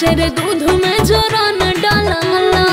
काचर दूध में जोरा न डालला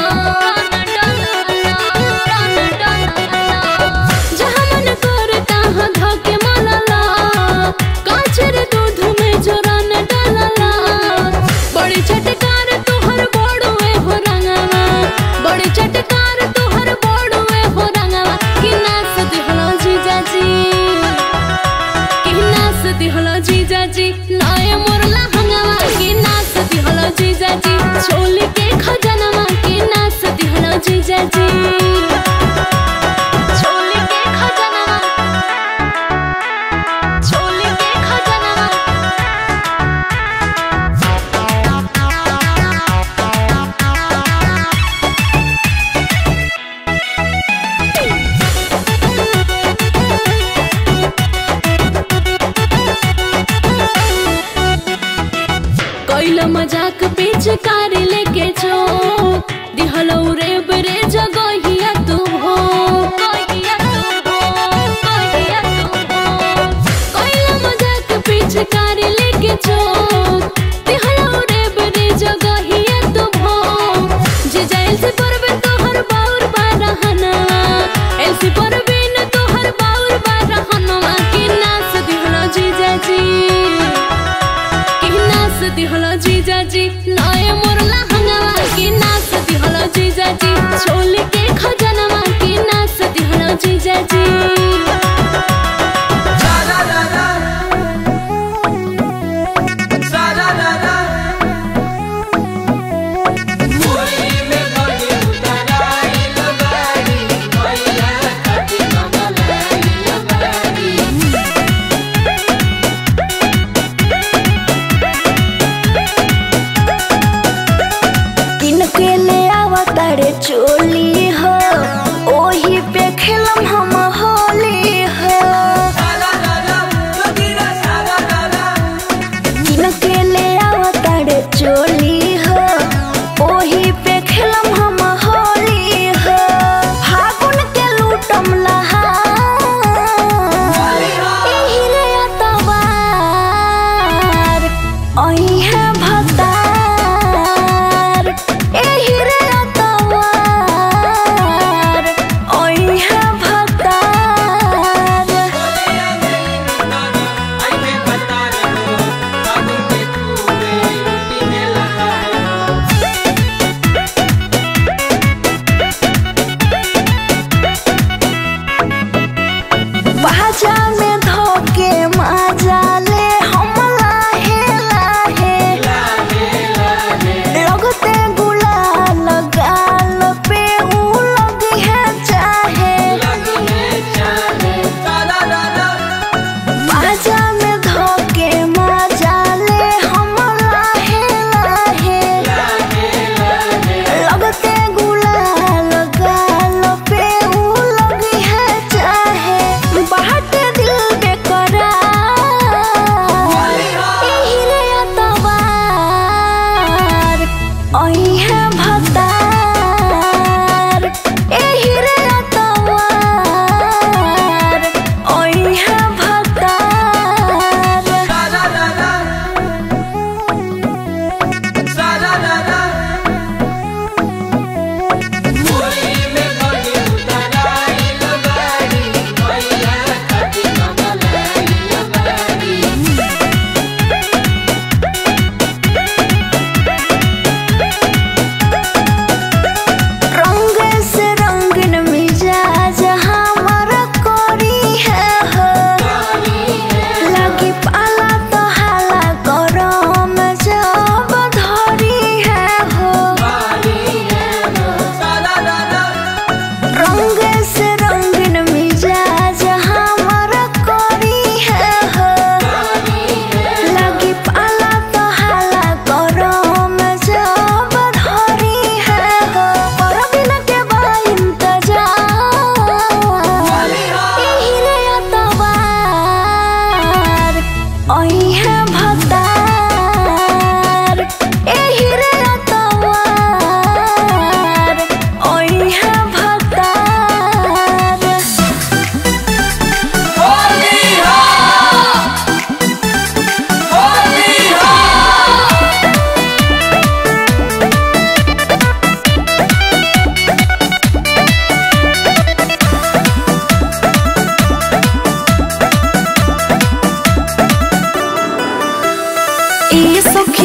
जहाँ मन करे तहाँ धके मलला काचर दूध में जोरा न डालला बड़ी चटकार तोहर बड़ुए हो रंगवा बड़ी चटकार तोहर बड़ुए हो रंगवा कि नास दिहलो जीजाजी कि नास दिहलो जीजाजी नाय मोरला हंगवा कि नास दिहलो जीजाजी छोली के खा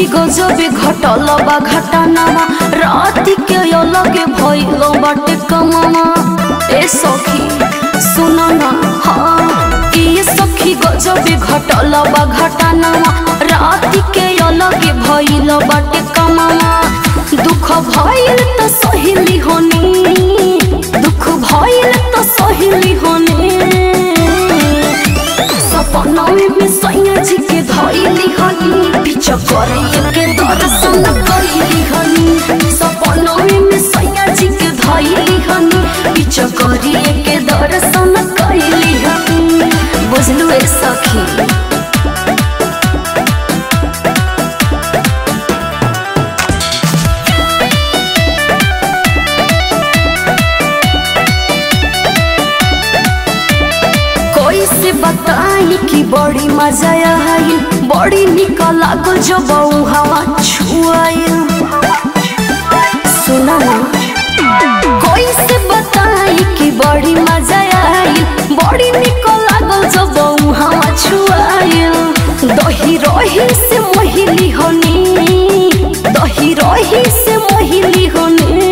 सखी गजबे घटल बा घटनावा राति के अलगे भइल बाटे कमावा ए सखी सुन ना हाँ ए सखी गजबे घटल बा घटनावा राति के अलगे भइल बाटे कमावा दुख भइल त सहिली होनी दुख भइल त सहिली होनी सपनावे में सैया जी के धइली हनी पीछा करे के दर्शन कइली हनी सपनावे में सैया जी के धइली हनी पीछा करे के दर्शन कइली हनी बुझलु ए सखी कोई से बताई कि बड़ी मजा आई बड़ी निक लागल जब ऊ हवा छुआई सुना ना कोई से बताई कि बड़ी मजा आई बड़ी निक लागल जब ऊ हवा छुआई दही रही से मोहिली होनी दही रही से मोहिली होनी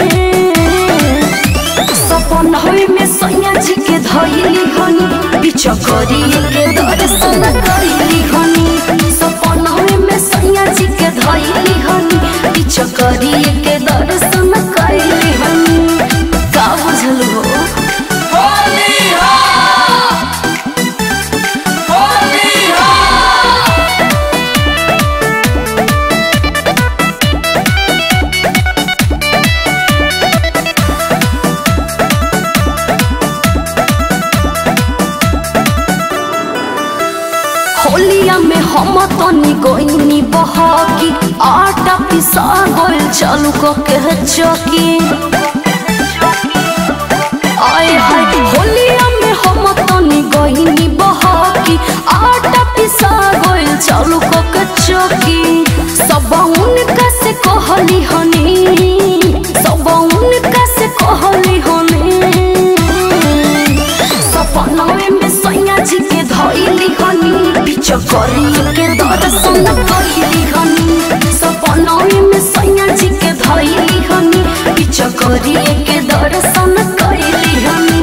सपन होई में सैया जी के धइली हनी पीछा करी के दर्शन कइली हनी सपन होई में सैया जी के धइली हनी पीछा करी के दर्शन कइली हनी का बुझल हो होलिया में हम तनी गईनी बहकी आटा पिसा गोल चालू क के चकी आए हाय होलिया में हम तनी गईनी बहकी आटा पिसा गोल चालू क के चकी सब उनका से कहली हनी सब उनका से कहली हनी सपनावे में सैया जी के धइली हनी पीछा करी के दर्शन कइली हनी सपनावे में सैया जी के धइली हनी पीछा करी के दर्शन कइली हनी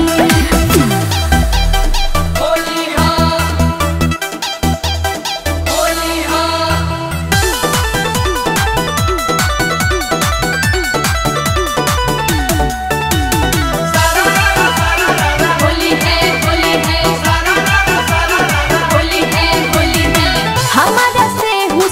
होली है होली है होली है होली है हमारा से हूँ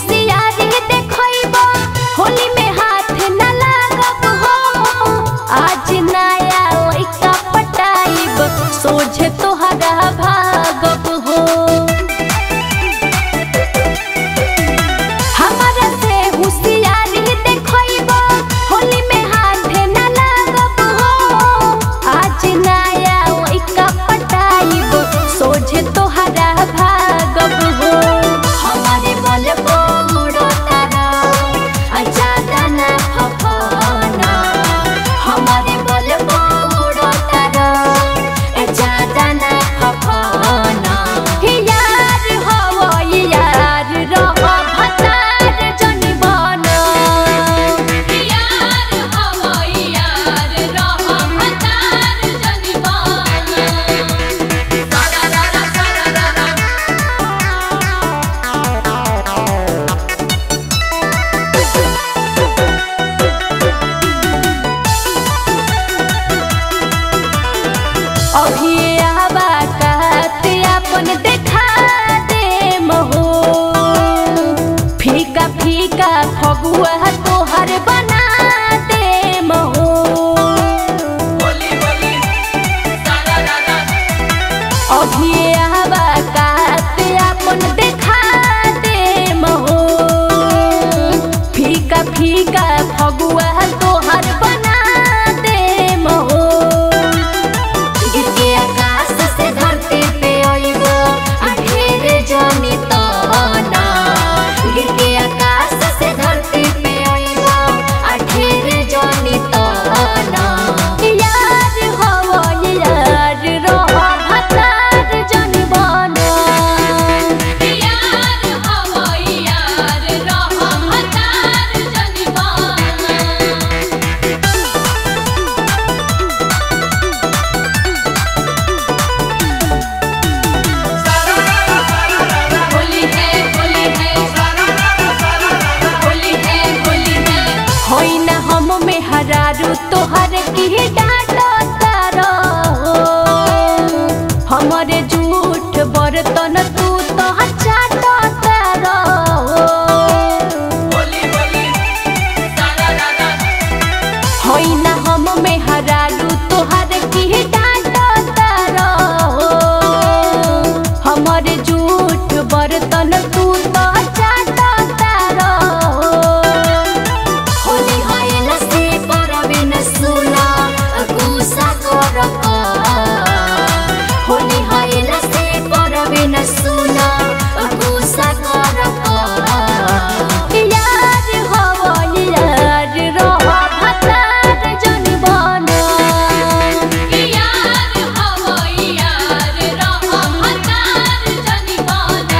बर्तन तू तो चाटता रहो होली होली सारा रारा होई ना हम में हरारू तोहर की डांटता रहो हमर झूठ बर्तन तू तो चाटता रहो होली होइल से परबे न सुना गुस्सा करक होली होइल से परबे न सुना गुस्सा करक यार हवल यार रह भतार जन बना यार हवो यार रह हतार जनी बना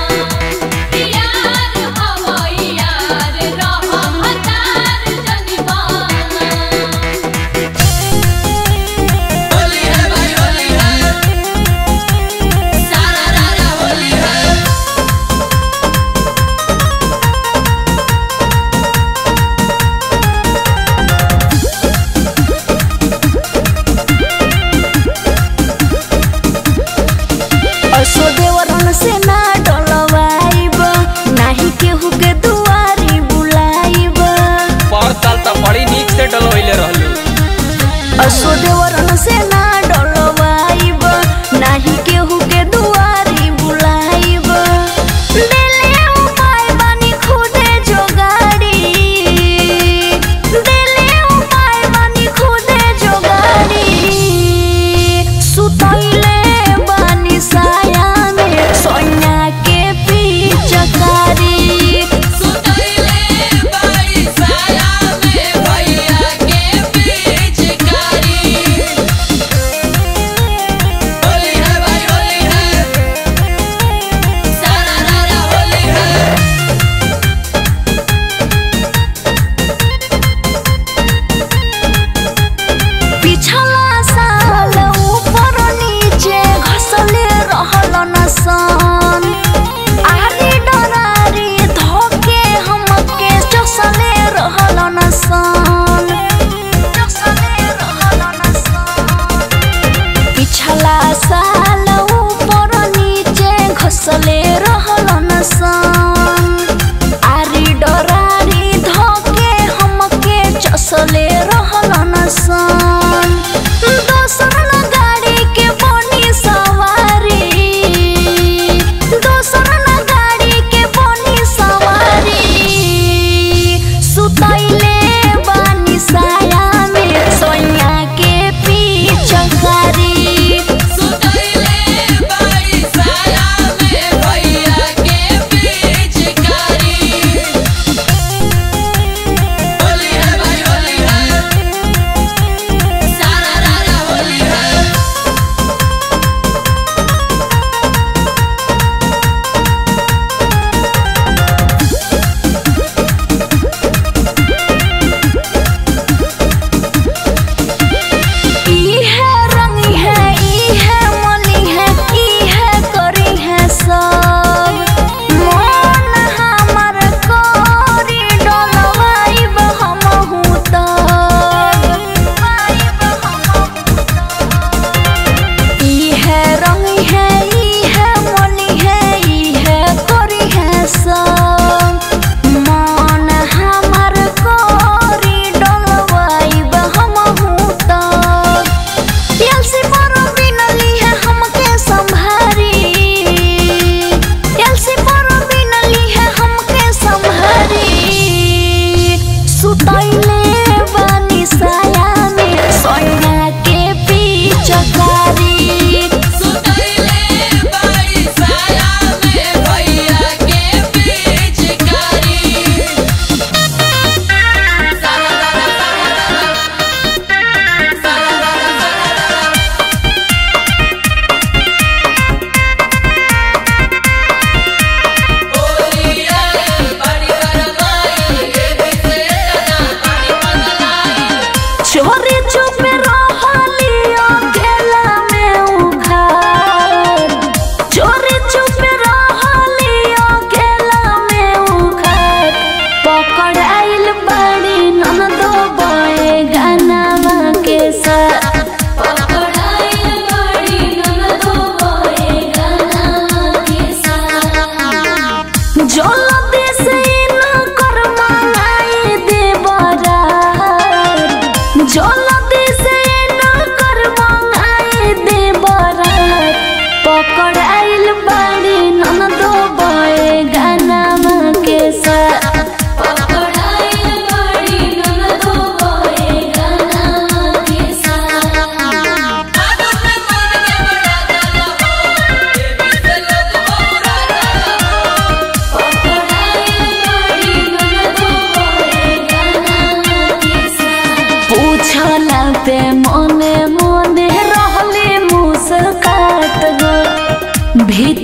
यार हवो यार रह हतार जनी बना होली है भाई होली है सारा रारा होली है असो देवरन से ना डलवाइब नाही केहू के दुआरी बुलाइब पर साल त बड़ी नीक से डलवैले रहलू असो देवरन से ना डलवाइब नाही केहू के दुआरी बुलाइब दिले उपाय बानी खुदे जोगाड़ी दिले उपाय बानी खुदे जोगाड़ी सुतैले बानी साया में सोनिया के पिचकारी सुतैले बड़ी साया में भैया के पिचकारी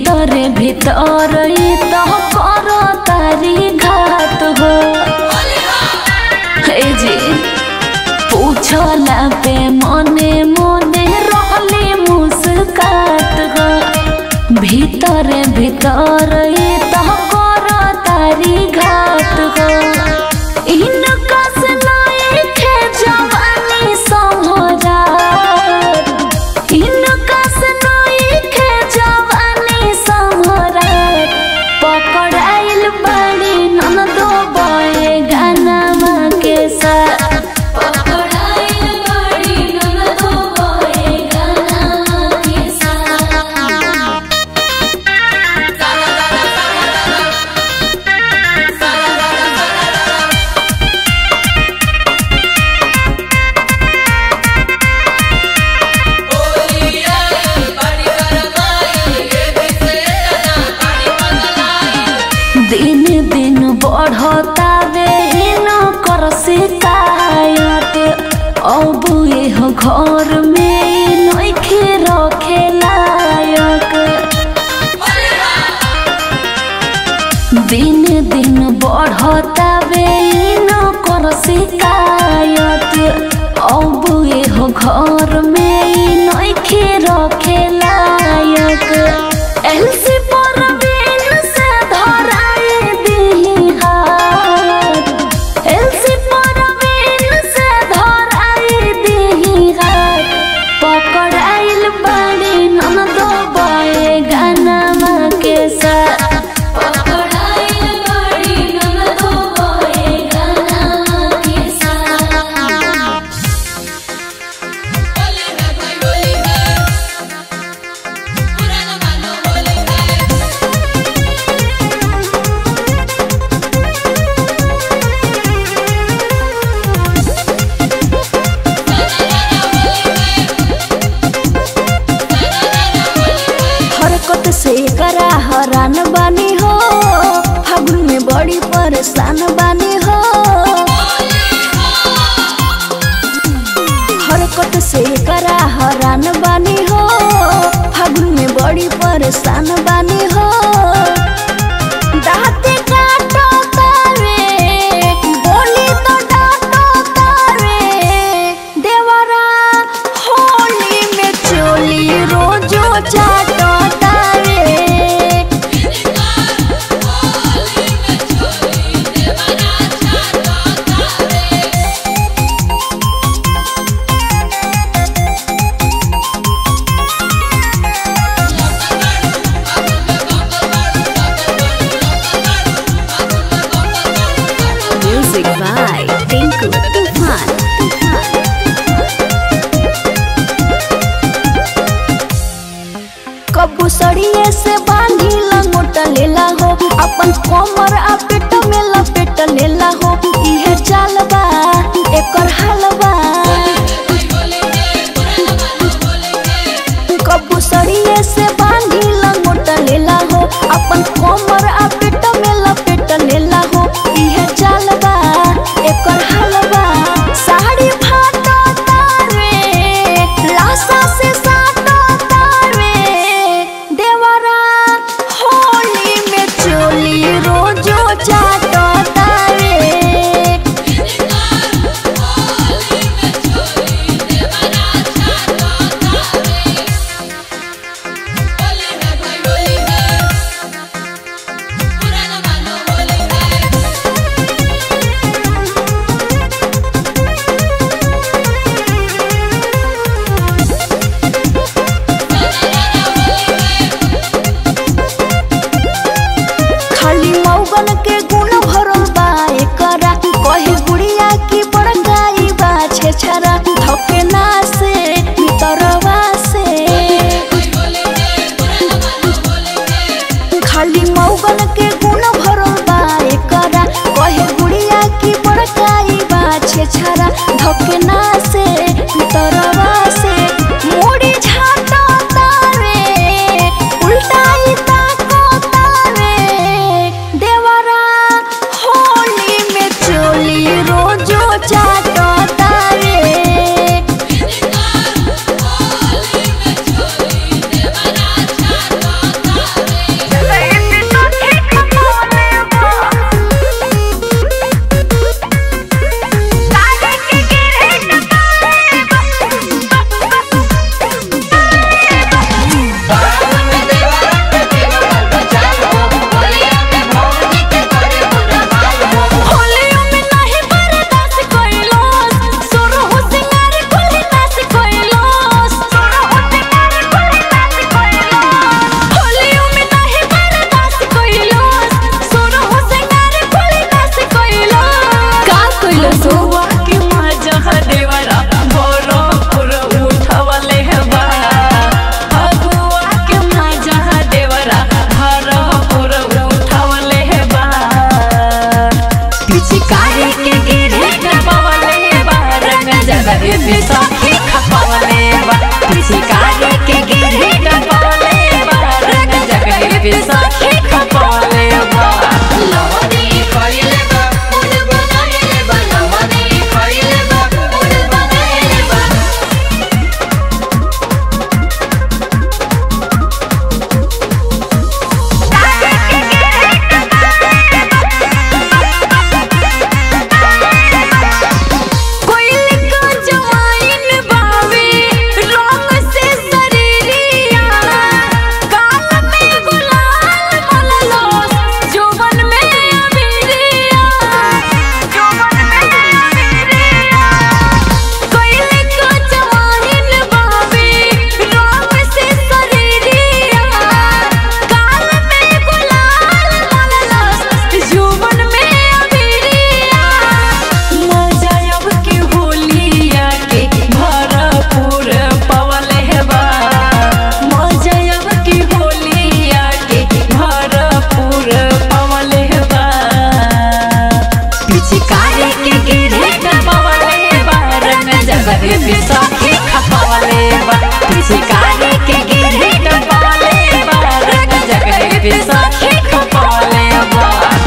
ভিতরে ভিতরে তো কর তারি ঘাত हो हे जी पूछला पे मने मने रहले मुस्कात हो ভিতরে ভিতরে তো কর তারি ঘাত हो इनका से नाई खे जवानी समझा इनका से नाई खे जवानी समझा पकड़ाइल बड़ी ननदो बए गाना के साथ पकड़ाइल बड़ी ननदो बए गाना के साथ दिन दिन बढ़तावे न कर शिकायत अब एह घर में नइखे रखे लायक दिन दिन बढ़तावे न कर शिकायत अब एह घर में नइखे रखे लायक एलसी पर बिन से धराए दिही हाथ एलसी पर बिन से धराए दिही हाथ पकड़ाइल बड़ी ननदो बए गाना के साथ पकड़ाइल बड़ी ननदो बए गाना के साथ हरकत से करा हरान बानी हो फागुन में बड़ी परेशान बानी हो हरकत से करा हरान बानी हो फागुन में बड़ी परेशान बानी हो दाँते काटो तारे बोली तो डांटो तारे देवरा होली में चोली रोजो चाटो तारे Music by Tinku Tufan. कबू सड़िए से बांधी लंगोट लेला हो अपन कमर आ पेट में लपेट लेला हो इहे चाल बा एकर हाल बा कबू सड़िए से बांधी लंगोट लेला हो अपन कमर आ पेट में लपेट लेला हो इहे चाल बा एकर हाल बा साड़ी फाटो तारे लाशा से साटो तारे देवरा होली में चोली रोजो चाटो तारे खाली मौगन के गुण भरल बा एकरा कहे गुड़िया की बड़काई बा छेछरा धके ना से भीतरवा से खाली मौगन के गुण भरल बा एकरा कहे गुड़िया की बड़काई बा छेछरा धके ना से भीतरवा से मोड़ी झाटा तारे उल्टाई ताको तारे देवरा पे सखी खपले बा लवनी खइले बा मुड बनाइले बा लवनी खइले बा मुड बनाइले बा कोइल का जवाइन बावे रंग से शरीरिया काल में गुलाल मललो जोवन में अबीरिया जोवन में अबीरिया कोइल का जवाइन बावे रंग से शरीरिया काल में गुलाल मललो जोवन में अबीरिया मजा अब के होलिया के भरपूर पवले हेबा मजा अब के होलिया के भरपूर पवले हेबा पिचकारी के गिरे पवले हेबा रंग जगह पे सखी खपवले हेबा पिचकारी के गिरे पवले हेबा रंग जगह पे सखी खपवले हेबा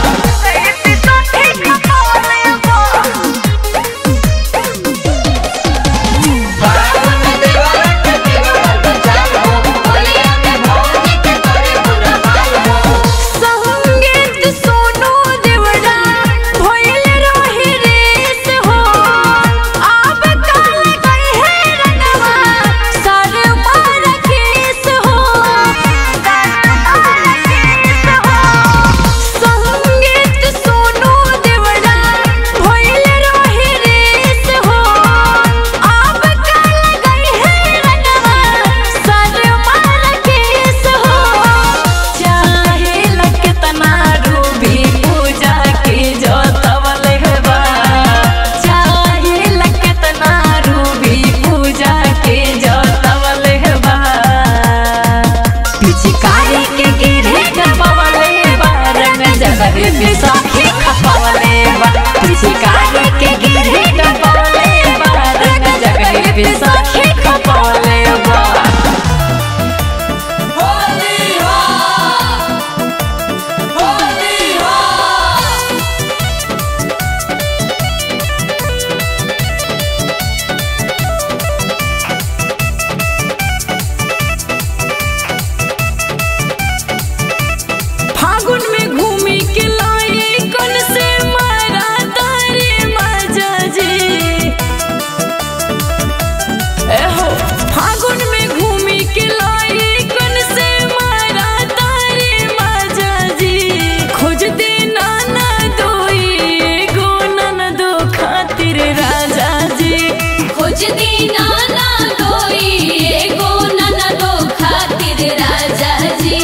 बावन देवरा के देवरा बचाओ होलिया में भौजी के करे बुरा हाल हो संगीत सोनू देवड़ा भइल रही रेस हो अब काल गई है रंगवा सर मार केस हो सर मार केस हो संगीत सोनू देवड़ा भइल रही रेस हो अब काल गई है रंगवा सर मार केस हो चाहे लकेतना रूबी पूजा के जोतवल हेबा चाहे लकेतना रूबी पूजा के जोतवल हेबा पिचकारी के गिरे गपवल हेबा रंग जगह पे सखी खपवल हेबा पिचकारी के गिरे गपवल हेबा रंग जगह पे सखी खपवल हेबा होली हो होली हो फागुन में घूमी के लाई कन से मारा तारे मजा जी एहो फागुन में घूमी के लाई कन से मारा तारे मजा जी खोज दे नाना दोई गो नन दो खातिर राजा जी खोज दी नाना दोई एगो नाना दो खातिर राजा जी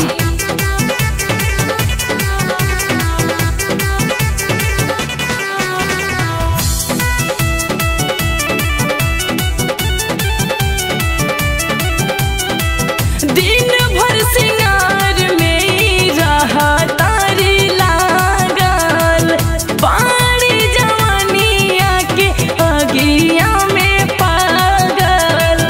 दिन भर सिंगार में ही रहा तारी लागल पानी जवानिया के अगिया में पागल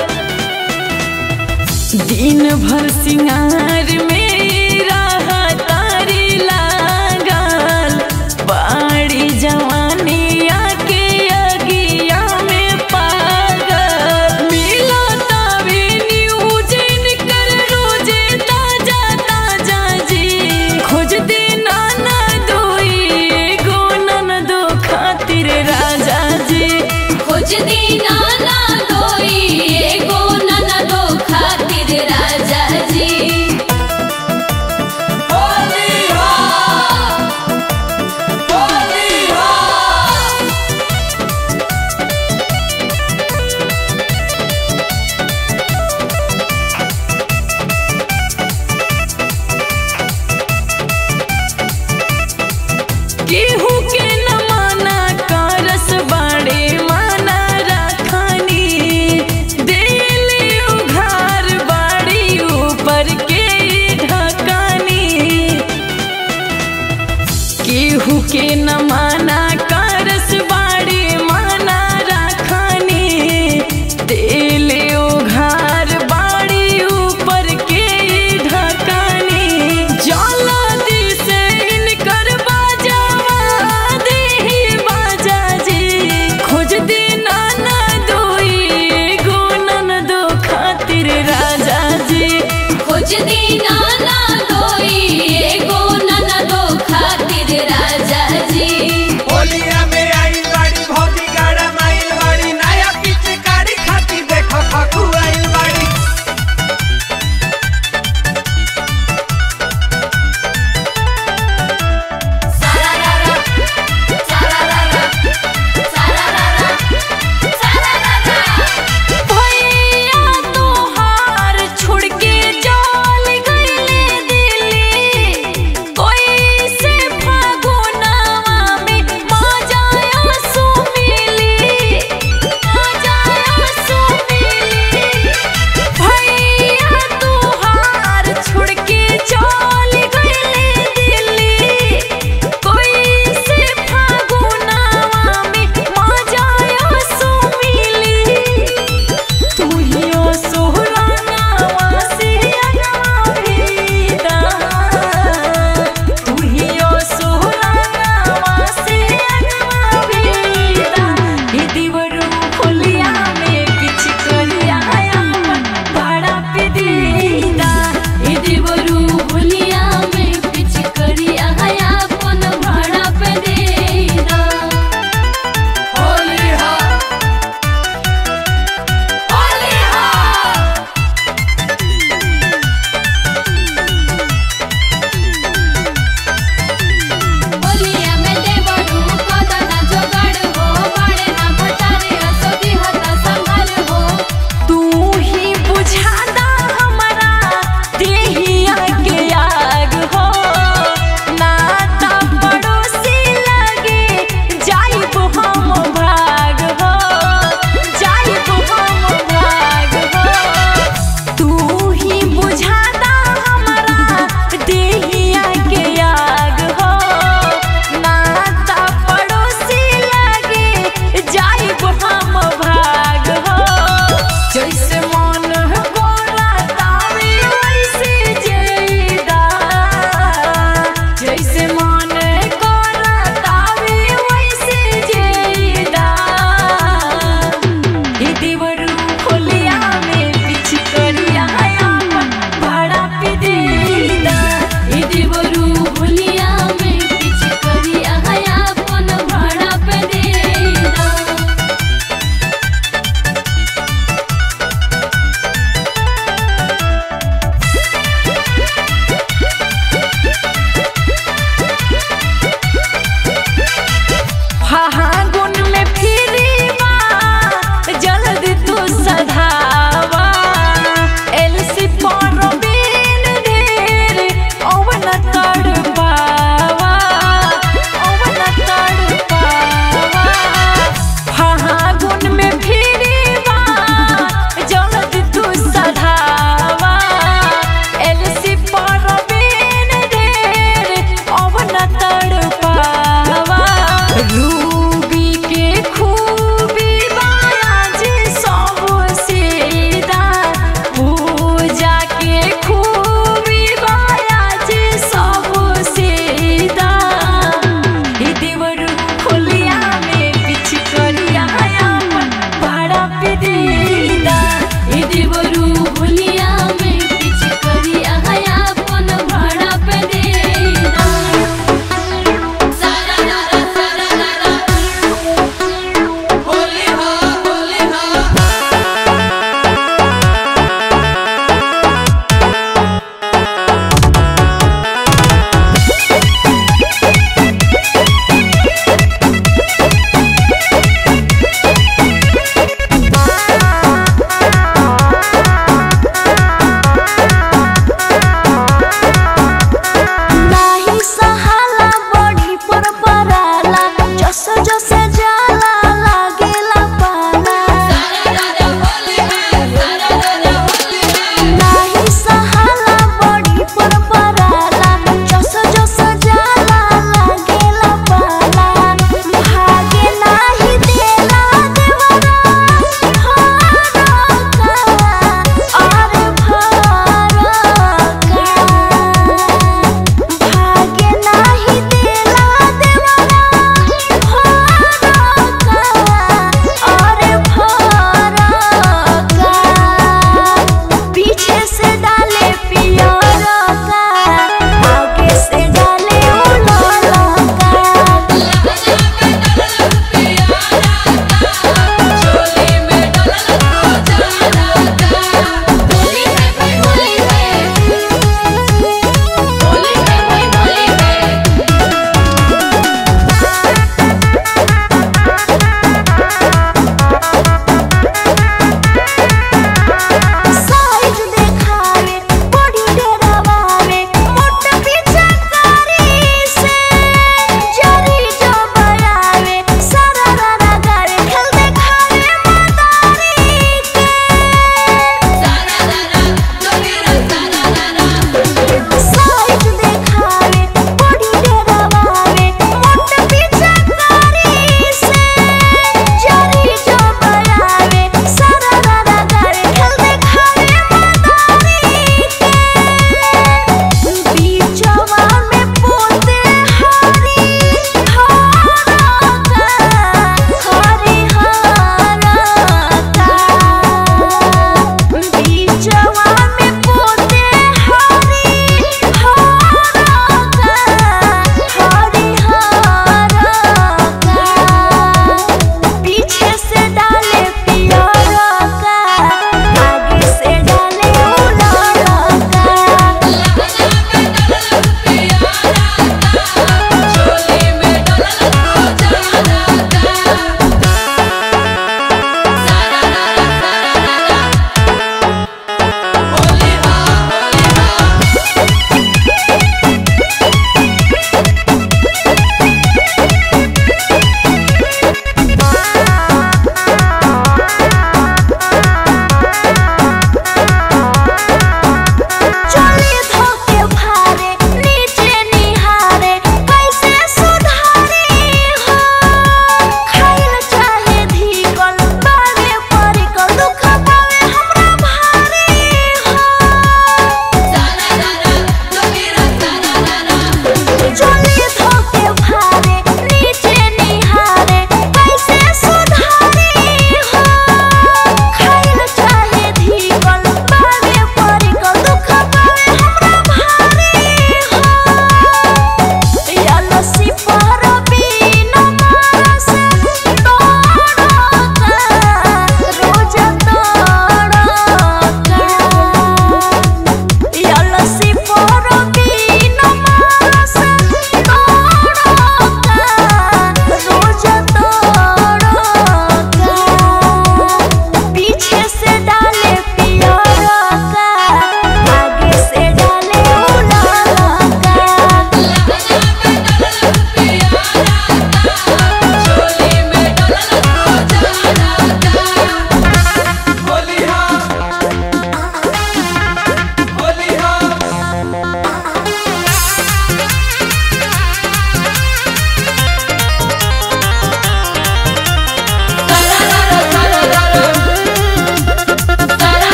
दिन भर सिंगार में ही रहा तारी लागल पाड़ी जवानिया के अगिया में पागल मिला तावे न्यूज कर रोजे ताजा ताजा जी खोज दे नाना दोई गो नन दो खातिर राजा जी खोज दी नाना दोई एगो नाना दो खातिर राजा जी होली हो होली हो केहू के न माना करस बाड़े माना रखनी देले उघार बाड़ी ऊपर के ढकानी केहू के न माना करस बाड़े माना रखनी देले उघार बाड़ी ऊपर के ढकानी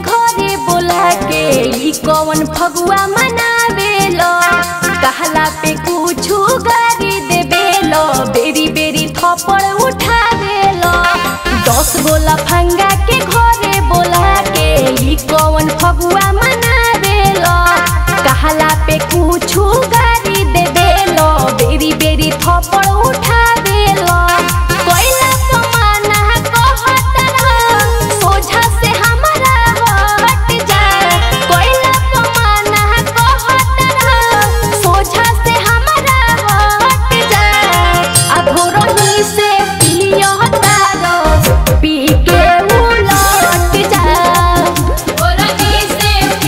घरे बोला के ई कौन फगुआ मनावेलो कहला पे कुछु गारी देवेलो बेरी बेरी थप्पड़ उठावेलो दस गोला फंगा के घरे बोला के ई कौन फगुआ मनावेलो कहला पे कुछु गारी देवेलो बेरी बेरी थप्पड़ उठावेलो कोइला पमाना कहत रह सोझा से हमरा हट जा कोइला पमाना कहत रह सोझा से हमरा हट जा अघोरही से पिलियो तारो पी के उलट जा ओरही से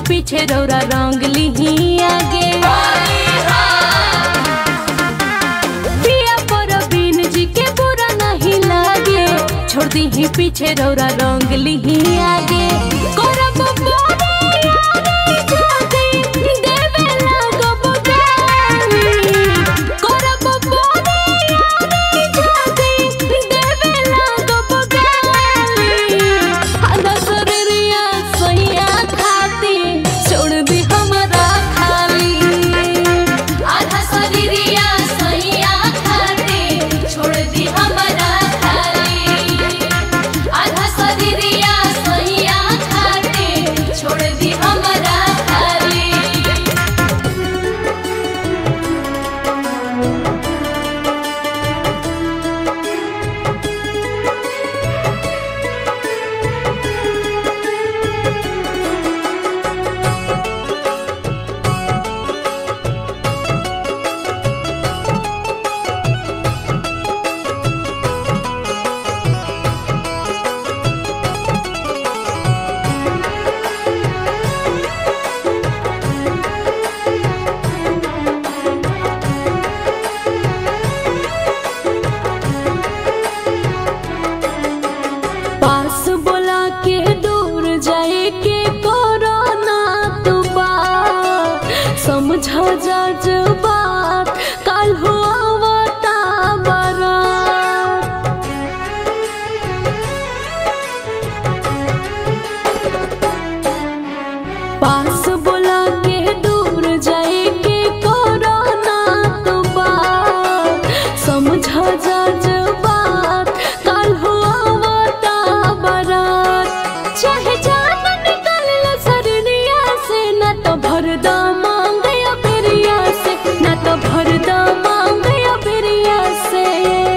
पीछे रौरा रंग लिही आगे पिया पर बीन जी के बुरा नहीं लागे छोड़ दी ही पीछे रौरा रंग लिही आगे करब बोरे यारे जाके देवे लागब गाली करब बोरे यारे जाके देवे लागब गाली आधा शरीरिया सैया खाती छोड़ दी हमरा खाली आधा शरीरिया सैया खाती छोड़ दी हमरा खाली आधा शरीरिया सैया खाती छोड़ दी हमरा खाली पास बोला के दूर जाए के कोरोना तू बात समझा जा जो बात कल हो आवता बारात पास बोला के दूर जाए के कोरोना तू बात समझा जा जो बात कल हो आवता बारात चाहे जान निकल लो सरनिया से न तो भर दा मांगे अबेरिया से न तो भर दा मांगे अबेरिया से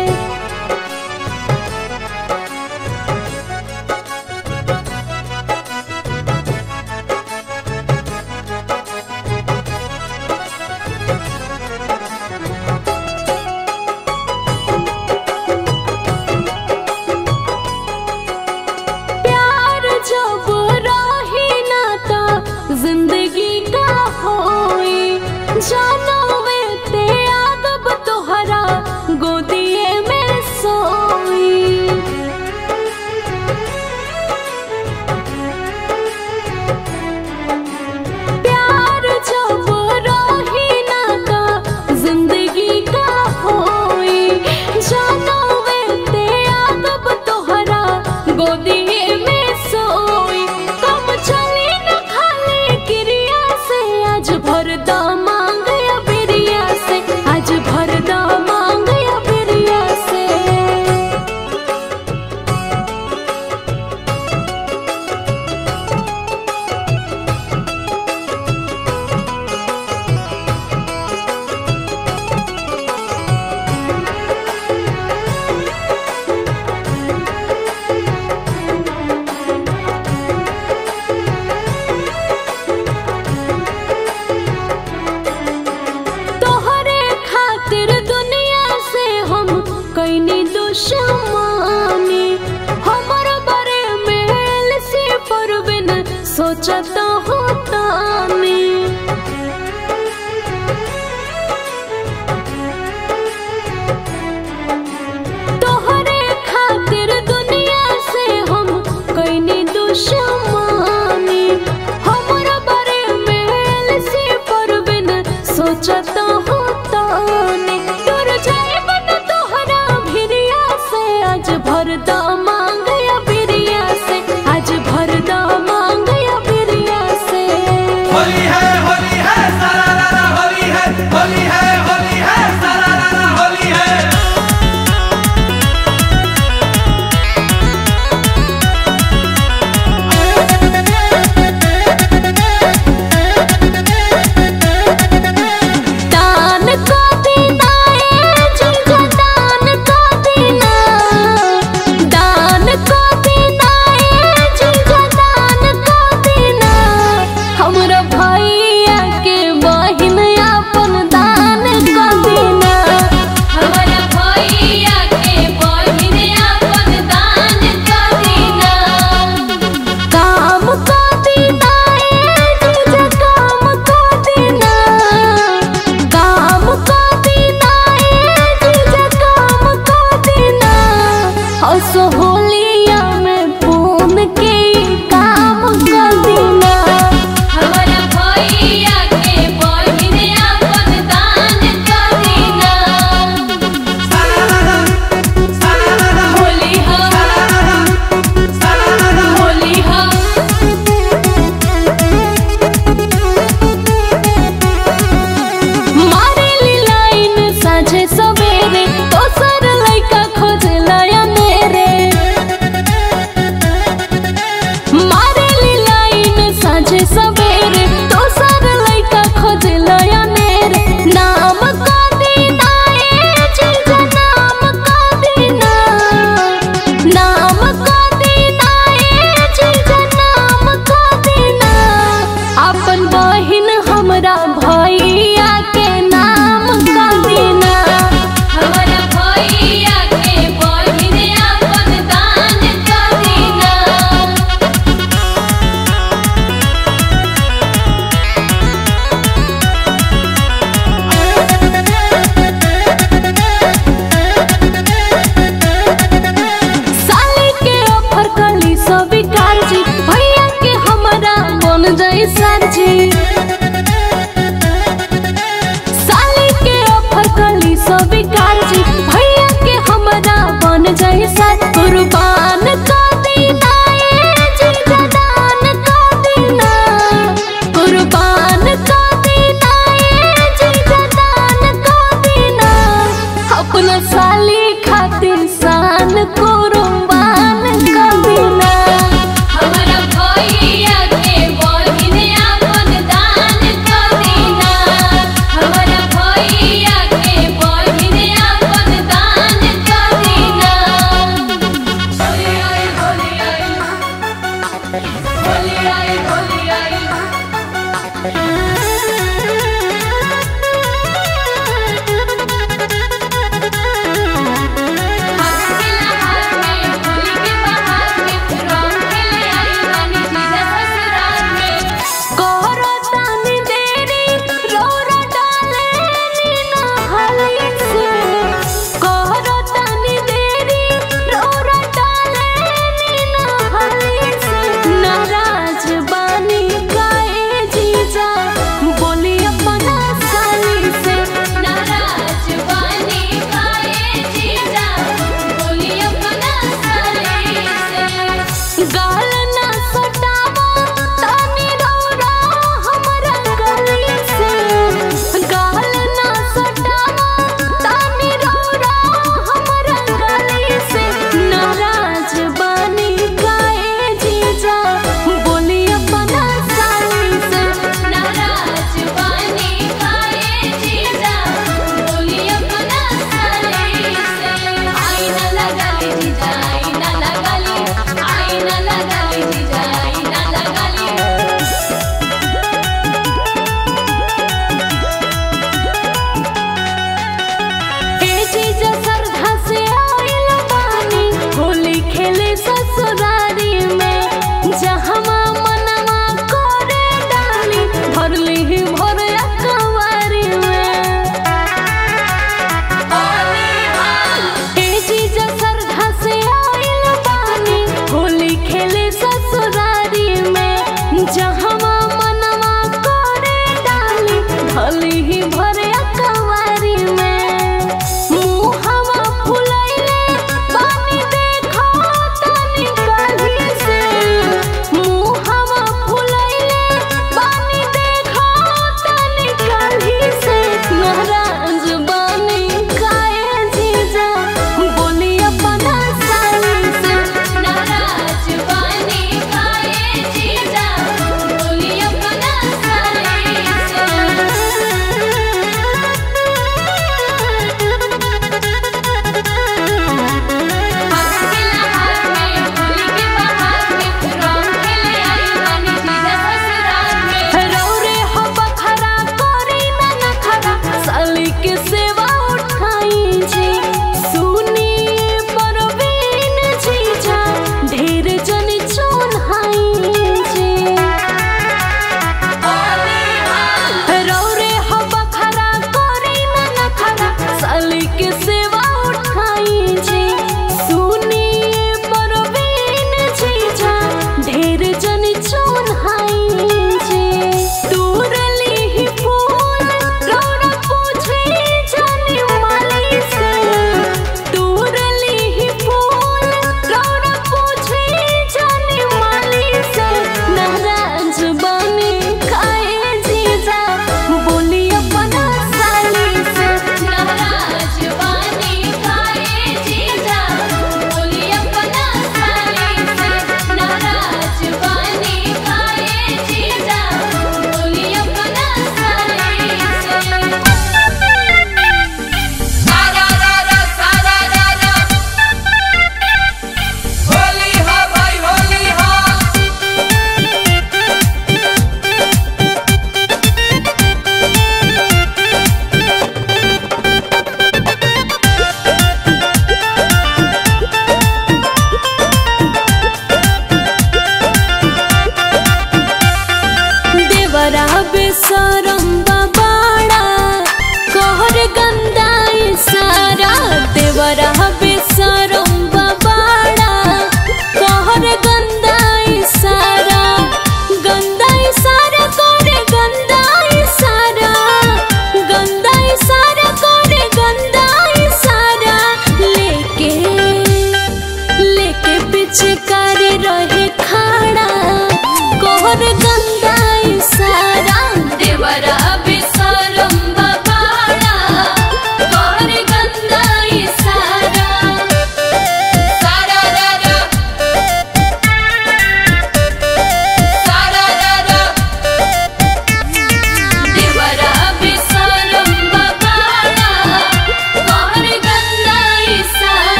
प्यार जब राही ना ता जिंदगी का होई जानो में ते आगब तोहरा गोदिए में सोई प्यार जब राही ना ता जिंदगी का होई जानो में ते आगब तोहरा गोदिए में सोई कम चली न खाली क्रिया से आज भर दा मांग या बिरिया से आज भर दा मांग या बिरिया से तोहरे खातिर दुनिया से हम कैनी दुश्मनी हमर बारे में से पर बिन सोचत होता तोहरे खातिर दुनिया से हम कैनी दुश्मनी हमर बारे में से पर बिन सोचत होता ने डर जाए बन तोहरा भिरिया से आज भर दा मांग या बिरिया से आज भर दा मांग या बिरिया से होली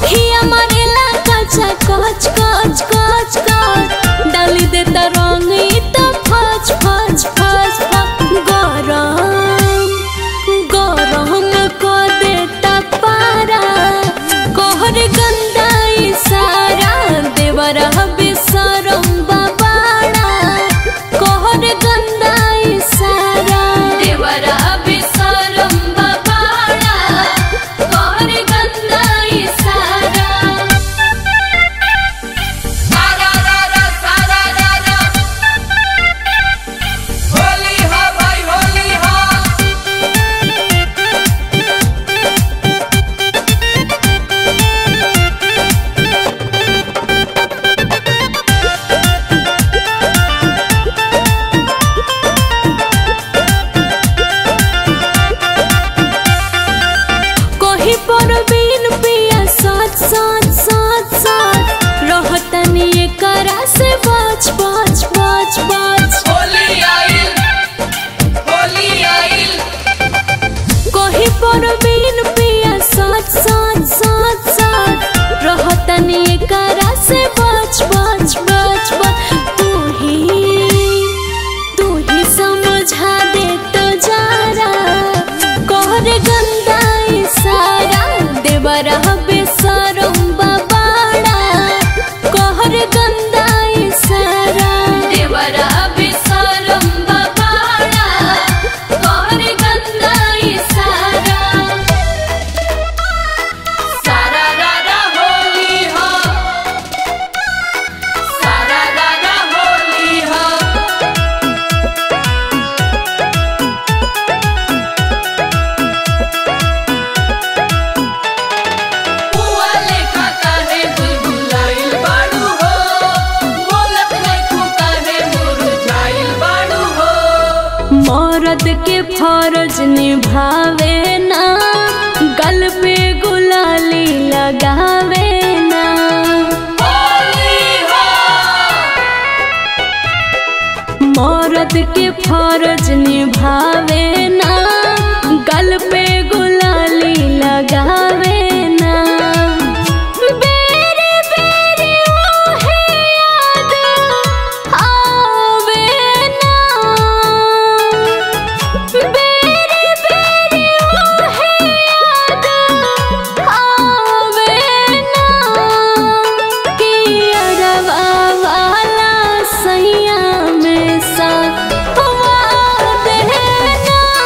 अखिया मारेला कचा कच कच कच कच डाली देता रंग ई त फच फच फच फच गरम गरम क देता पारा कहर गंदा इशारा देवरा बेसरम बाबाड़ा कहर गंदा इशारा देवरा बेसरम बाबाड़ा कहर गंदा इशारा सारा रारा सारा रारा होली हो भाई होली हो कोही पर बिन पिया साथ साथ साथ साथ रहतनी एकरा से बच बच बच बच होली आइल होली आइल कोही पर बिन पिया साथ साथ साथ साथ रहतनी एकरा से बच बच बच बच तू ही तू ही समझा दे तो जरा कहर गंदा इशारा देवरा बेसरम बाबाड़ा कहर गंदा इशारा देवरा बेसरम बाबाड़ा कहर गंदा इशारा सारा रारा होली हो सारा रारा होली हो बुआ लेखा काहे बुलबुलाइल बाड़ू हो बोलत नहीं काहे मुरझाइल बाड़ू हो मरद के फर्ज निभावे ना गल पे गुलाली लगावे ना होली हो मरद के फर्ज निभावे ना गल पे गुलाली लगावे ना बेरे बेरे ओहे याद आवे ना बेरे बेरे ओहे याद आवे ना कि अरवा वाला सैया में सा वादे ना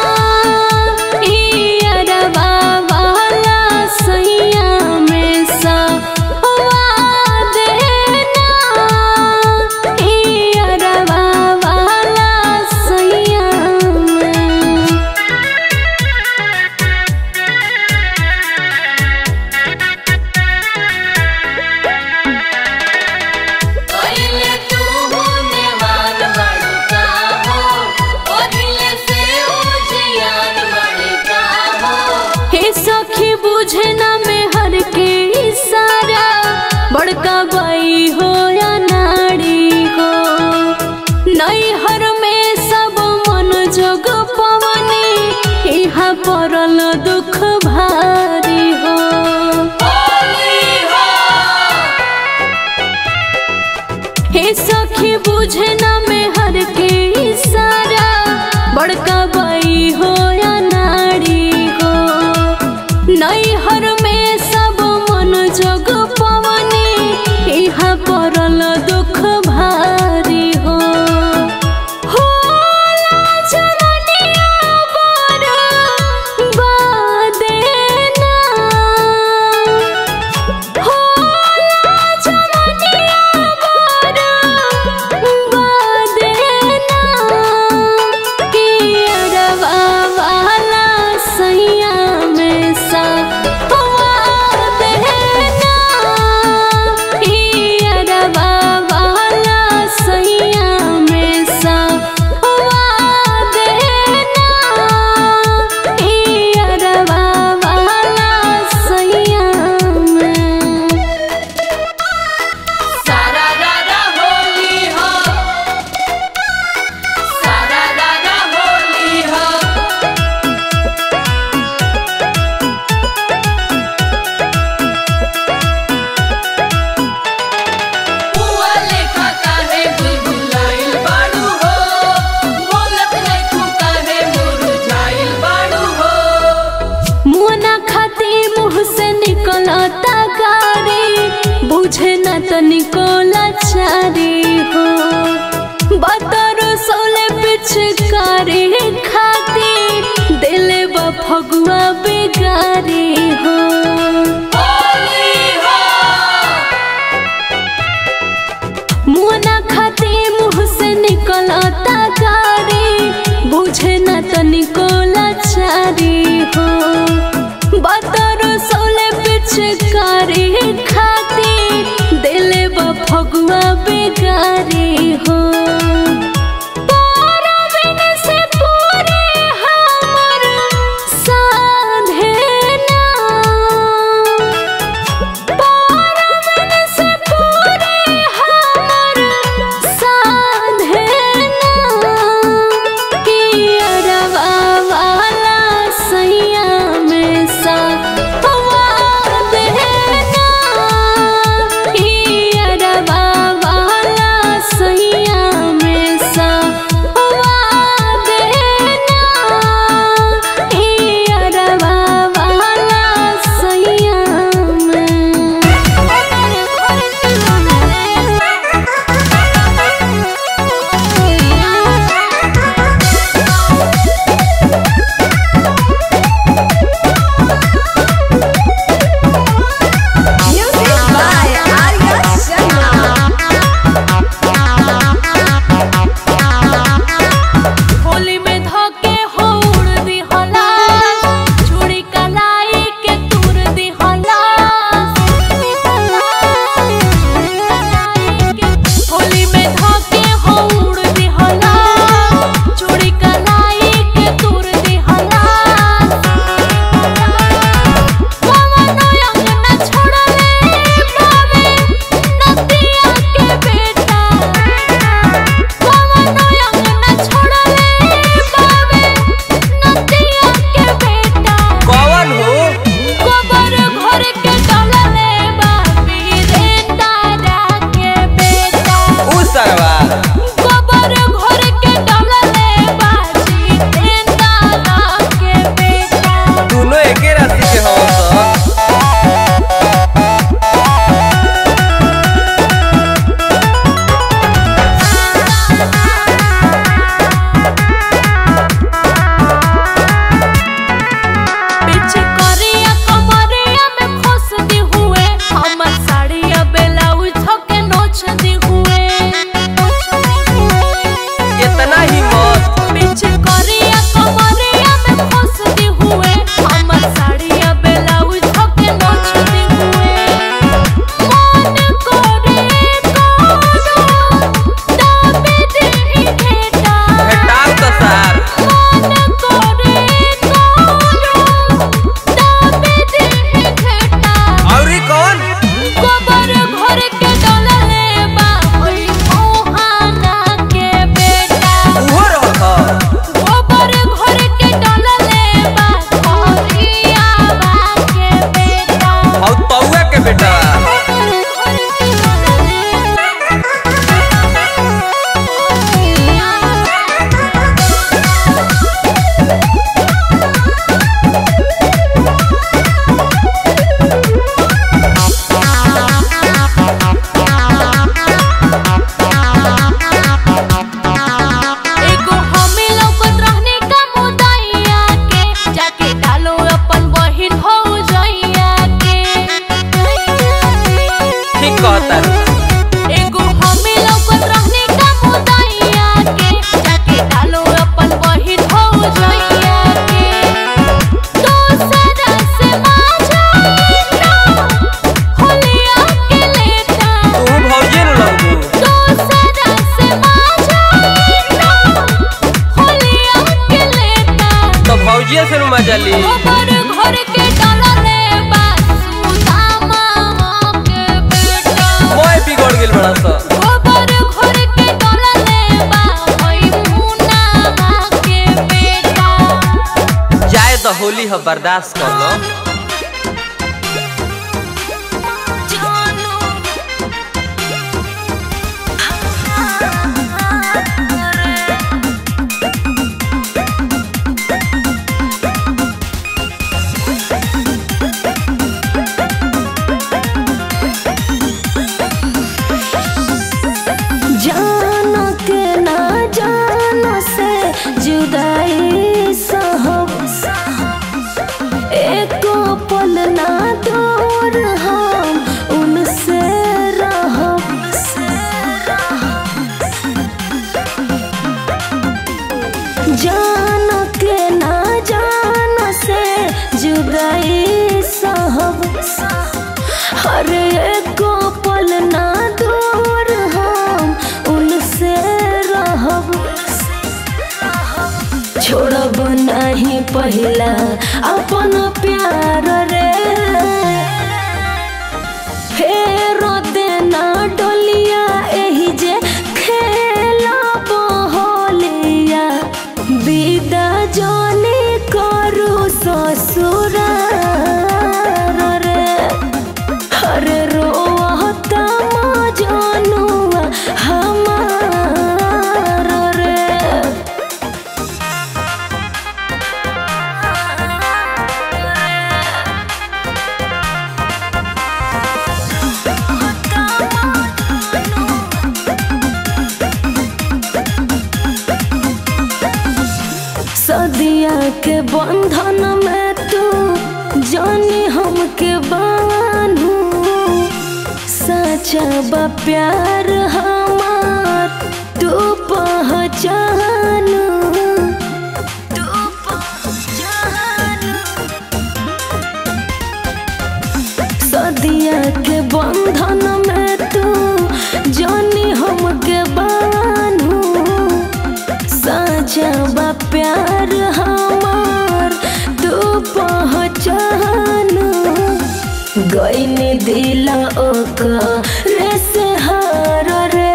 पिचकारी हो मुना खाती मुँह से निकलता गाड़ी बुझे न तनिको लाचारी हो बतरो सोले पिचकारी खाती दिले बा फगुआ बेगारी हो पारबिन से पूरे हमर साधे ना पारबिन से पूरे हमर साधे ना कि अरवा वाला सैया में सा वादे ना कि अरवा वाला सैया में सा वादे ना कि अरवा वाला सैया Music by Arya Sharma. Holi में धोके हो उड़ दी होला चूड़ी कलाई के तूर दी होला होली में धोके हो उड़ दी होला चूड़ी कलाई के तूर दी होला पवन अंगना छोड़ले बावे नदिया के बेटा पवन अंगना छोड़ले बावे नदिया के बेटा कौन हो गोबर घर के डलले बाबी रे तारा के बेटा उ सरवा गोबर घर के डलले बाजी रे तारा के बेटा दोनों एके राशि के हो सब पीछे करिया कमरिया में खोस दी हुए हमर साड़िया ब्लाउज धोके नोच दी हुए इतना ही मत पीछे करिया कमरिया में खोस दी हुए हमर साड़िया ब्लाउज धोके नोच दी हुए मन करे कोनो दाबे दे घेटा हटाओ तो सार मन करे कोनो दाबे दे घेटा औरी कौन गोबर घर के डलले बा ओई मोहाना के बेटा उहो रहल ह गोबर घर के डलले बा करिया बा के बेटा हौ तौआ के बेटा एगो हमें लौकत रहने का मुदैया के जाके डालो अपन बहिन हो जइया के ठीक कहता रू एगो हमें लौकत रहने का मुदैया के जाके डालो अपन बहिन हो जइया के दोसरा से माझा ना होलिया के लेता तू भौजी न लगू दोसरा से माझा ना होलिया के लेता तो भौजिया से नु मजा ली गोबर घर के डलले बा सुदामा के बेटा मोय बिगड़ गेल बड़ा सा गोबर घर के डलले बा ओई मुना के बेटा जाए तो होली ह बर्दाश्त कर लो जानो जुदाई सहब एको अरे एको पल ना दूर हम उनसे रहब छोड़ब नहीं पहिला अपन प्यार रे फेर देना डोलिया एही जे खेलब होलिया विदा जने करू ससुर रे अरे रोहता मजनुआ हमार रे सदिया के बंधन में तू जानी हमके बानू सचा बा प्यार हमार तू पहचानू तू पहचानू सदिया के बंधन में तू जानी हमके बानू साचा बा प्यार हमार तू पहचानू गईनी दिला ओकर से हार रे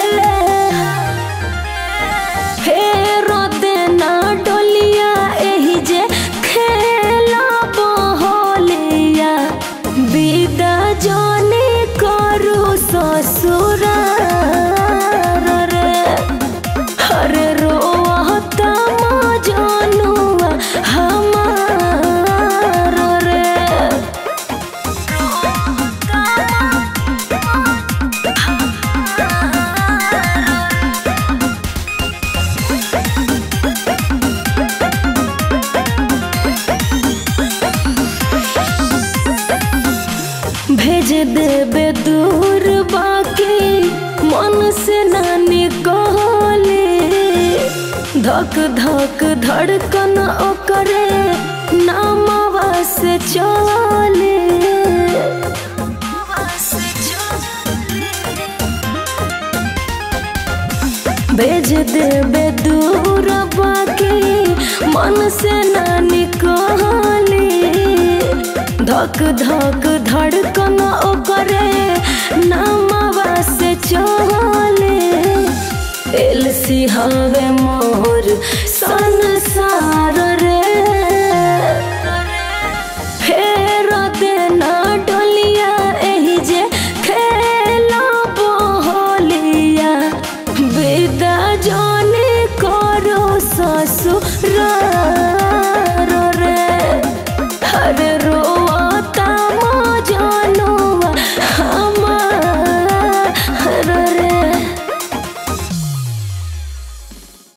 फेर देना डोलिया एही जे खेलब होलिया विदा जने करू ससुर रे अरे रोहता मजनुआ हमार रे भेज देबे दूर बाकी मन से ना निकले धक धक धड़कन ओकरे नामवा से चले भेज देबे दूर बाकी मन से ना निकले धक धक धड़कन ओकरे नामवा से चले एलसी हवे मोर संसार